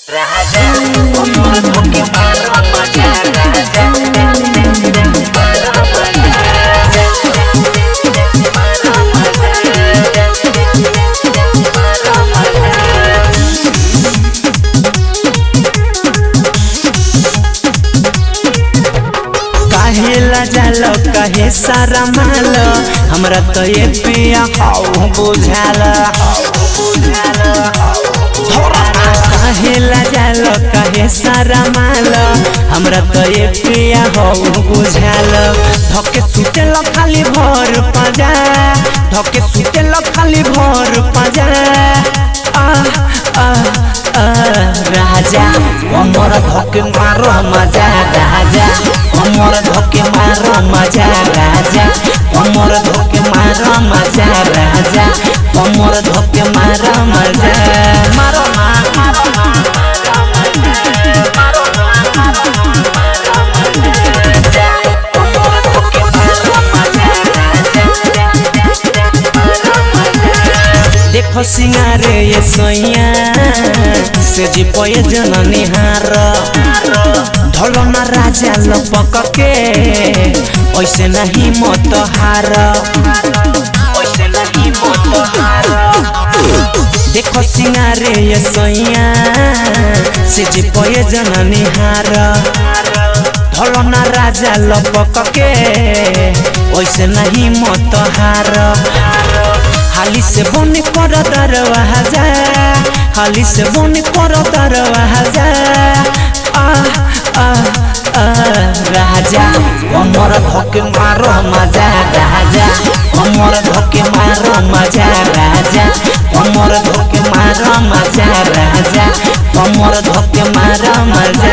Raja, umur bukit baru maja Raja, काहेला जाल कहे सारा माल हमरा तो ये पिया हाउ बुझाल काहेला जाल कहे सारा माल हमरा तो ये पिया हाउ बुझाल धके सुतेल खाली भर पाजा धके सुतेल खाली भर पाजा आ आ आ राजा हमर धके मारो मजा राजा हमर धके मारो मजा राजा हमर धके मारो मजा राजा हमर धके मारो मजा मारो ना मारो ना देखो सिंगारे ये सैया से जी पये जननी हार ढलो ना राजा लपक के ऐसे नहीं मत हार ऐसे नहीं मत हार देखो सिंगारे ये सैया से जी पये जननी हार ढलो ना राजा लपक के ऐसे नहीं मत हार हाली से बन कर दरवाजा हाली से बन कर दरवाजा आ आ आ राजा हमर धके मारो मजा राजा हमर धके मारो मजा राजा हमर धके मारो मजा राजा हमर धके मारो मजा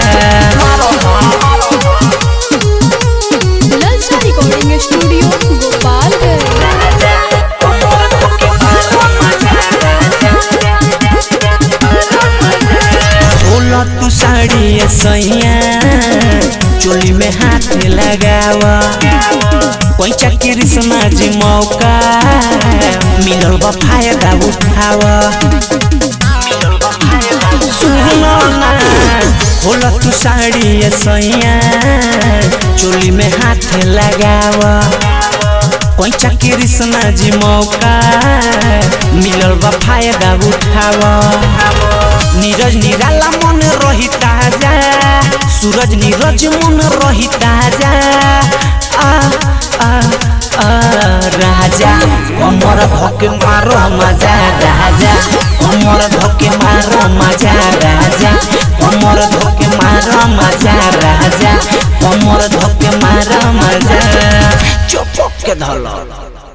ललचा रिकॉर्डिंग स्टूडियो गोपालगंज बोला तू साड़ी ये सैया चोली में हाथ लगावा पैसा कृष्णा जी मौका मिलल बा फायदा उठावा सुनो ना बोला तू साड़ी ये सैया चोली में हाथ लगावा पैसा कृष्णा जी मौका मिलल बा फायदा उठावा नीरज निराला मन रही ताजा सूरज नीरज मन रही ताजा आ आ आ राजा हमर धके मारो मजा राजा हमर धके मारो मजा राजा हमर धके मारो मजा राजा हमर धके मारो मजा चुप के धल